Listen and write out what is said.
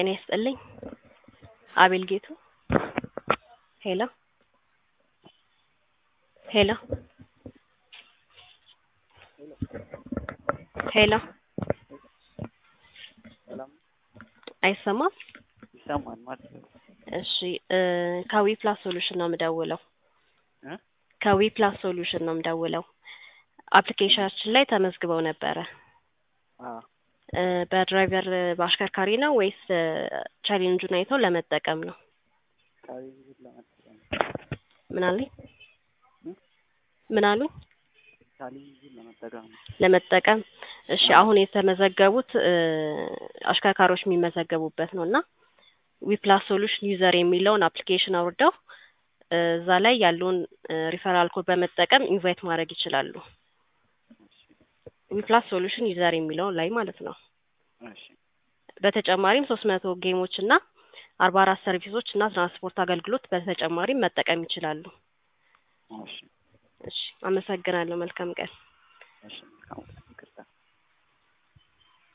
ጤና ይስጥልኝ። አቤል ጌቱ። ሄሎ ሄሎ ሄሎ ሰላም አይሰማም? ይሰማል ማለት ነው። እሺ እ ከዊ ፕላስ ሶሉሽን ነው የምደውለው። እ ከዊ ፕላስ ሶሉሽን ነው የምደውለው። አፕሊኬሽናችን ላይ ተመዝግበው ነበረ። አዎ እ በድራይቨር በአሽከርካሪ ነው ወይስ እ ቻሌንጁን አይተው ለመጠቀም ነው? ቻሌንጁን ለመጠቀም ምን አሉኝ? እ ምን አሉኝ? ቻሌንጁን ለመጠቀም ነው። ለመጠቀም እሺ። አሁን የተመዘገቡት እ አሽከርካሪዎች የሚመዘገቡበት ነው እና ዊፕላስ ሶሉሽን ዩዘር የሚለውን አፕሊኬሽን አውርደው እ እዛ ላይ ያለውን እ ሪፈራል ኮድ በመጠቀም ኢንቫይት ማድረግ ይችላሉ። ዊፕላስ ሶሉሽን ዩዘር የሚለው ላይ ማለት ነው። እሺ በተጨማሪም ሶስት መቶ ጌሞች እና አርባ አራት ሰርቪሶች እና ትራንስፖርት አገልግሎት በተጨማሪም መጠቀም ይችላሉ። እሺ እሺ አመሰግናለሁ። መልካም ቀን። እሺ መልካም